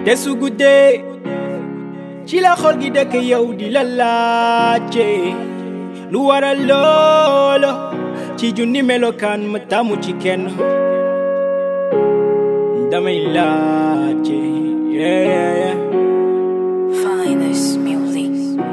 te su guddee ci la xol gi dëkk yow di la laajte lu waral loolo ci junni melokaan ma tamu ci kenn damay laajte yeah, yeah, yeah. Finest music.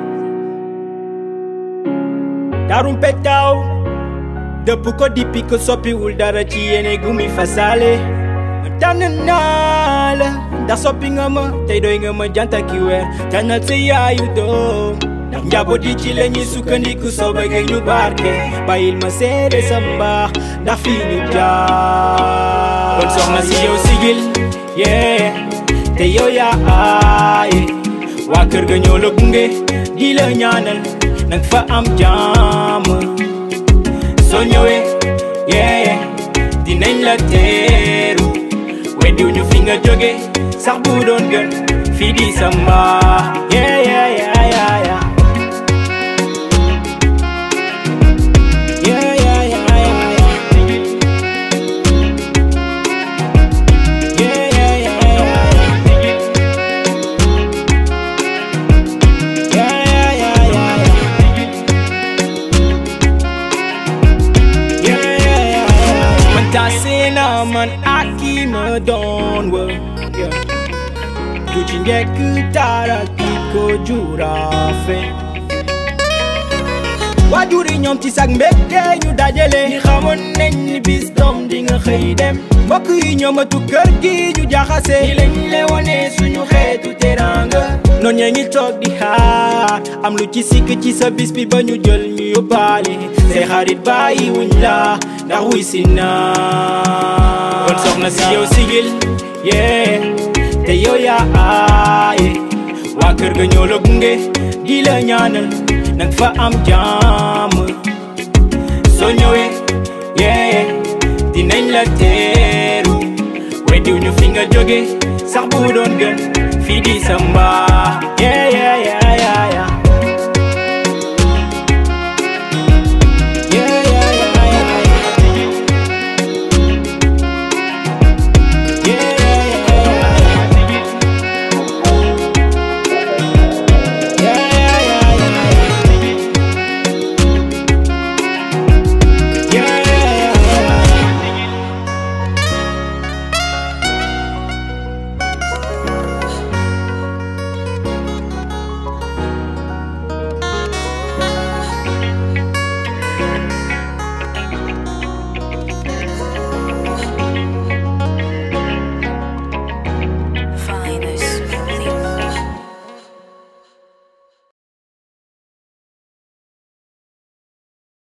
darum pettaaw dëpp ko dippi ko soppiwul dara ci yéene gu mi fasaale ma tànn naa la ndax soppi nga ma tey doy nga ma janta ki weer tànnal sa yaayu doom ndax njaboot yi ci la ñuy sukkandiku soo bëggee ñu barke bàyyil ma seede sa mbaax ndax fii ñu jaar kon soxna si yow sigil yee te yow yaa aaye waa kër ga ñoo la gunge di la ñaanal nang fa am jàmm soo ñëwee yee dinañ la teeru weddiw ñu fi nga jóge sax bu doon gën fii di sa mbaax yee yee yee yee yee Yeah, yeah, yeah, yeah, yeah. Yeah, yeah, yeah, yeah, yeah. Yeah, yeah, yeah, yeah, yeah. Yeah, yeah, yeah, yeah. Man tase na man aki ma doon wër yeah. du ci njëkk dara ki ko juraafe waajur yi ñoom ci sag mbégte ñu dajale ñi xamoon nañ ni bis doom di nga xëy dem mbokk yi ñoomatu kër gi ñu jaxase ñi lañ le wone suñu xeetu teranga noon ñee ngi toog di xaar am lu ci sikk ci sa bis bi ba ñu jël ñu yóbbaale say xarit bàyyi wuñ la ndax wuy si naa kon soxna si yow sigil yee te yow yaa aaye waa kër ga ñoo la gunge di la ñaanal nang fa am jàmm soo ñëwee yee dinañ la teeru weddiw ñu fi nga jóge sax bu doon gën fii di sa mbaax yee yee